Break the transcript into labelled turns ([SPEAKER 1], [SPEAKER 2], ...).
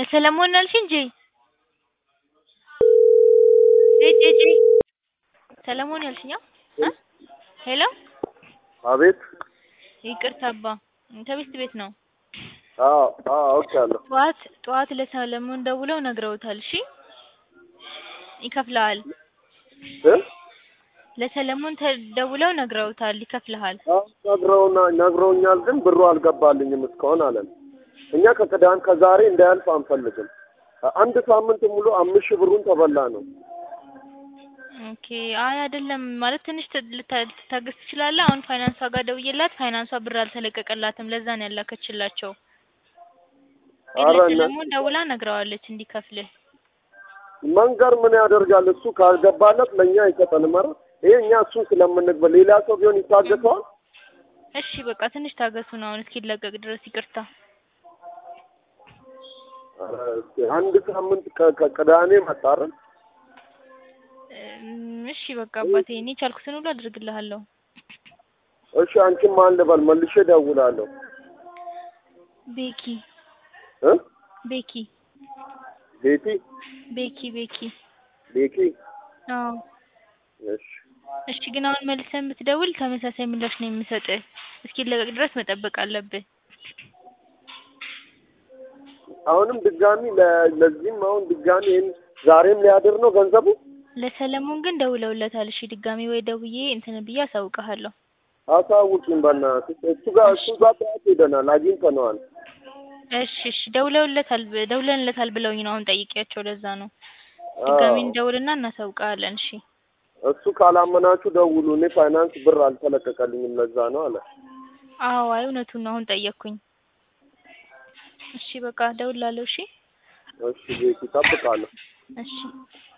[SPEAKER 1] ለሰለሞን አልሽ እንጂ ሂጂ ሂጂ ሰለሞን ያልሽኝ እ ሄሎ
[SPEAKER 2] አቤት
[SPEAKER 1] ይቅርታ አባ ከቤት ቤት ነው።
[SPEAKER 2] አዎ አዎ አውቄያለሁ።
[SPEAKER 1] ጠዋት ጠዋት ለሰለሞን ደውለው ነግረውታል። እሺ ይከፍልሃል።
[SPEAKER 2] እ
[SPEAKER 1] ለሰለሞን ደውለው ነግረውታል ይከፍልሃል።
[SPEAKER 2] አዎ ነግረውና ነግረውኛል፣ ግን ብሩ አልገባልኝም እስካሁን አለን። እኛ ከቅዳሜ ከዛሬ እንዳያልፍ አንፈልግም። አንድ ሳምንት ሙሉ አምስት ሺህ ብሩን ተበላ ነው።
[SPEAKER 1] ኦኬ አይ አይደለም ማለት ትንሽ ልታገስ ትችላለህ። አሁን ፋይናንሷ ጋር ደውዬላት ፋይናንሷ ብር አልተለቀቀላትም። ለዛ ነው ያላከችላቸው። ግን
[SPEAKER 2] ኧረ እና-
[SPEAKER 1] ለሰለሞን ደውላ ነግረዋለች እንዲከፍልህ።
[SPEAKER 2] መንገር ምን ያደርጋል? እሱ ካልገባለት ለእኛ አይሰጠንም። ኧረ ይሄ እኛ እሱን ስለምንግበ ሌላ ሰው ቢሆን ይታገሰዋል።
[SPEAKER 1] እሺ በቃ ትንሽ ታገሱን አሁን እስኪለቀቅ ድረስ ይቅርታ።
[SPEAKER 2] ኧረ እስኪ አንድ ሳምንት ከ- ከቅዳሜ መጣ አይደል?
[SPEAKER 1] እም፣ እሺ በቃ አባቴ እኔ ቻልኩትን ሁሉ አድርግልሃለሁ።
[SPEAKER 2] እሺ አንቺም ማን ልበል? መልሼ እደውላለሁ
[SPEAKER 1] ቤኪ
[SPEAKER 2] እ
[SPEAKER 1] ቤኪ
[SPEAKER 2] ቤቲ
[SPEAKER 1] ቤኪ ቤኪ
[SPEAKER 2] ቤኪ
[SPEAKER 1] አዎ
[SPEAKER 2] እሺ
[SPEAKER 1] እሺ ግን አሁን መልሰን ብትደውል ተመሳሳይ ምላሽ ነው የምሰጥህ። እስኪለቀቅ ድረስ መጠበቅ አለብህ።
[SPEAKER 2] አሁንም ድጋሚ ለ- ለዚህም አሁን ድጋሚ ይሄን ዛሬም ሊያድር ነው ገንዘቡ።
[SPEAKER 1] ለሰለሞን ግን ደውለውለታል። እሺ ድጋሚ ወይ ደውዬ እንትን ብዬ አሳውቅሃለሁ።
[SPEAKER 2] አሳውቂኝ በእናትሽ። እሱ ጋር እሱ ጋር ጠዋት ሄደናል፣ አግኝተነዋል።
[SPEAKER 1] እሺ እሺ ደውለውለታል ደውለንለታል ብለውኝ ነው አሁን ጠይቄያቸው ለዛ ነው። ድጋሚ
[SPEAKER 2] አዎ።
[SPEAKER 1] እንደውልና እናሳውቅሃለን። እሺ
[SPEAKER 2] እሱ ካላመናችሁ ደውሉ፣ እኔ ፋይናንስ ብር አልተለቀቀልኝም ለዛ ነው አለ።
[SPEAKER 1] አዎ አይ እውነቱን ነው አሁን ጠየቅኩኝ። እሺ በቃ ደውላለሁ። እሺ
[SPEAKER 2] እሺ ቤቲ እጠብቃለሁ።
[SPEAKER 1] እሺ